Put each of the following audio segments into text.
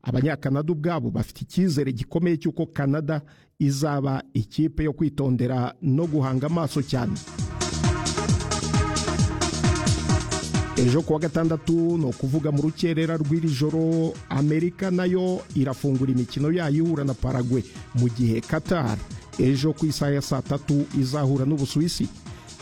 abanyakanada ubwabo bafite icyizere gikomeye cy'uko kanada izaba ikipe yo kwitondera no guhanga amaso cyane ejo kuwa gatandatu ni ukuvuga mu rukerera rw'iri joro amerika nayo irafungura imikino yayo ihura na paragwe mu gihe qatar ejo ku isaha ya saa tatu izahura n'ubusuwisi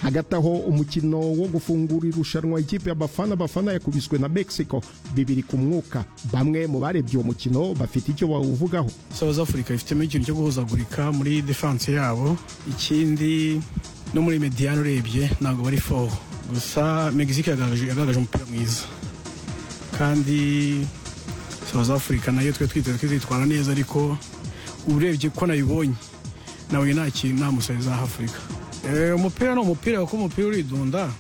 hagati aho umukino wo gufungura irushanwa ikipe ya bafana bafana yakubiswe na mexico bibiri ku mwuka bamwe mu barebye uwo mukino bafite icyo bawuvugaho south africa ifitemo ikintu cyo guhuzagurika muri defanse yabo ikindi no muri mediyani urebye ntabwo bari foho gusa mexique yagaragaje umupira mwiza kandi south africa nayo twe twiteze ko izitwara neza ariko urebye ko nayibonye nawe nta kintu nta musore za afurika umupira ni umupira kuko umupira uridunda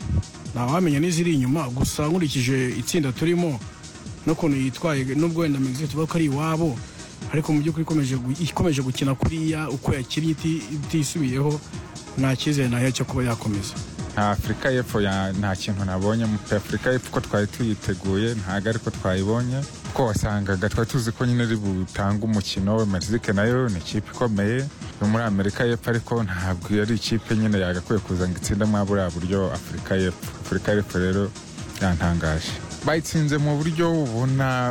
ntawamenya n'iziri inyuma gusa nkurikije itsinda turimo n'ukuntu yitwaye n'ubwo wenda mexique tuvuga ko ari iwabo ariko mu by'ukuri ikomeje gukina kuriya uko yakiriye itisubiyeho nta cyizere nayo cyo kuba yakomeza afurika y'epfo nta kintu nabonye afurika y'epfo ko twari tuyiteguye ntabwo ariko twayibonye kuko wasangaga twari tuzi ko nyine iri butange umukino mexique nayo ni ikipe ikomeye yo muri amerika y'epfo ariko ntabwo ari ikipe nyine yagakwiye kuza ngo itsindemo buriya buryo afurika y'epfo afurika y'epfo rero yantangaje bayitsinze mu buryo ubona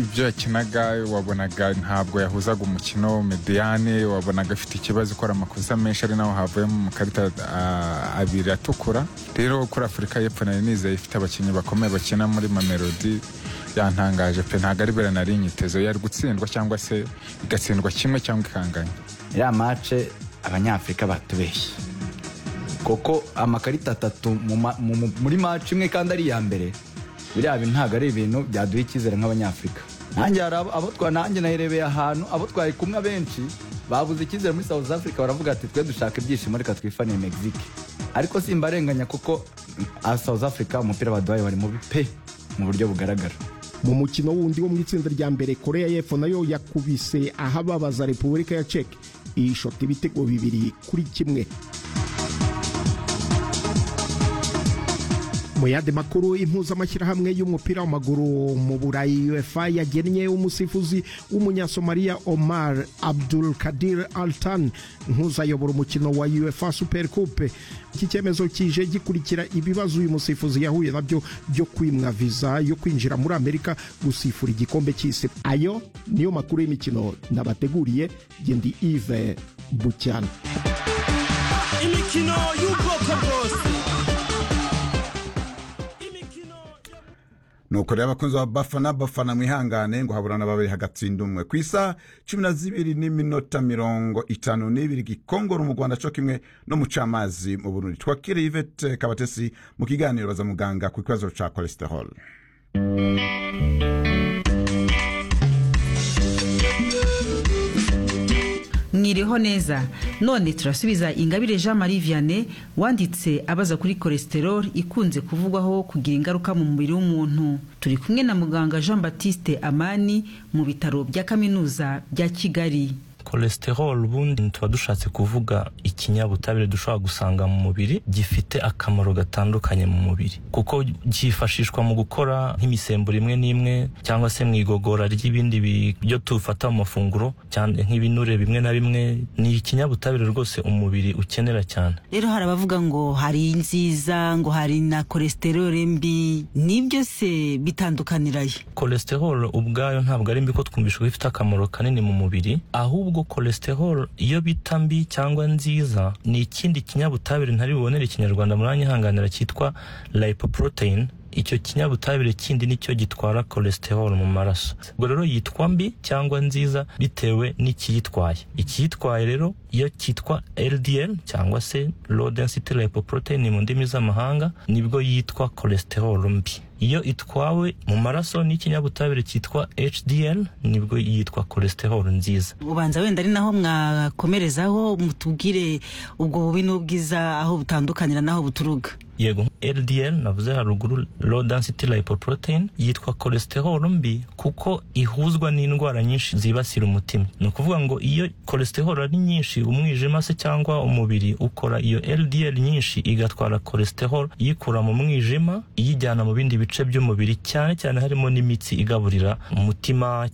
ibyo yakinaga wabonaga ntabwo yahuzaga umukino mediyane wabonaga afite ikibazo ukora amakosa menshi ari naho havuyemo amakarita abiri atukura rero kuri afurika y'epfo nari nizeye ifite abakinnyi bakomeye bakina muri mamelodi yantangaje pe ntabwo ari bera nari inyitezo yari gutsindwa cyangwa se igatsindwa kimwe cyangwa ikanganya iriya mace abanyafurika batubeshye kuko amakarita atatu muri mace imwe kandi ari iya mbere biriya bintu ntabwo ari ibintu byaduha icyizere nk'abanyafurika nanjye hari abo twari nanjye nayirebeye ahantu abo twari kumwe abenshi babuze icyizere muri south africa baravuga ati twe dushaka ibyishimo reka twifaniye mexique ariko simbarenganya kuko south africa umupira baduhaye wari mubi pe mu buryo bugaragara mu mukino wundi wo mu itsinda rya mbere korea y'epfo nayo yakubise ahababaza repubulika ya ceke ishota ibitego bibiri kuri kimwe mu yandi makuru impuzamashyirahamwe y'umupira w'amaguru mu burayi uefa yagennye umusifuzi w'umunyasomaliya omar abdul kadir altan nk'uzayobora umukino wa uefa super coupe iki cyemezo kije gikurikira ibibazo uyu musifuzi yahuye nabyo byo kwimwa viza yo kwinjira muri amerika gusifura igikombe cy'isi ayo niyo makuru y'imikino nabateguriye gendi ive bucyana imikino y'ubwoko bwose nuko rero abakunzi ba bafana bafana mwihangane ngo haburana babiri hagatsinda umwe ku isaha cumi na zibiri n'iminota mirongo itanu n'ibiri gikongoro mu rwanda cyo kimwe no mu camazi mu burundi twakiriye ivete kabatesi mu kiganiro baza muganga ku kibazo cya cholesterol mwiriho neza none turasubiza ingabire jean marie vianney wanditse abaza kuri cholesterol ikunze kuvugwaho kugira ingaruka mu mubiri w'umuntu turi kumwe na muganga jean batiste amani mu bitaro bya kaminuza bya kigali cholesterol ubundi tuba dushatse kuvuga ikinyabutabire dushobora gusanga mu mubiri gifite akamaro gatandukanye mu mubiri kuko cyifashishwa mu gukora nk'imisemburo imwe n'imwe cyangwa se mu igogora ry'ibindi byo tufata mu mafunguro cyane nk'ibinure bimwe na bimwe ni ikinyabutabire rwose umubiri ukenera cyane rero hari abavuga ngo hari nziza ngo hari na cholesterol mbi nibyo se bitandukanirayo cholesterol ubwayo ntabwo ari mbi ko twumvisha ko ifite akamaro kanini mu mubiri ahubwo ahubwo cholesterol iyo bita mbi cyangwa nziza ni ikindi kinyabutabire ntari bubonere ikinyarwanda muranyihanganira cyitwa lipoprotein icyo kinyabutabire kindi nicyo gitwara cholesterol mu maraso ubwo rero yitwa mbi cyangwa nziza bitewe n'ikiyitwaye ikiyitwaye rero iyo cyitwa LDL cyangwa se low density lipoprotein mu ndimi z'amahanga nibwo yitwa cholesterol mbi iyo itwawe mu maraso n'ikinyabutabire cyitwa HDL nibwo yitwa cholesterol nziza ubanza wenda ari naho mwakomerezaho mutubwire ubwo bubi n'ubwiza aho butandukanira n'aho buturuka yego LDL navuze haruguru low density lipoprotein yitwa cholesterol mbi kuko ihuzwa n'indwara nyinshi zibasira umutima ni ukuvuga ngo iyo cholesterol ari nyinshi umwijima se cyangwa umubiri ukora iyo LDL nyinshi igatwara cholesterol iyikura mu mwijima iyijyana mu bindi bice by'umubiri cyane cyane harimo n'imitsi igaburira umutima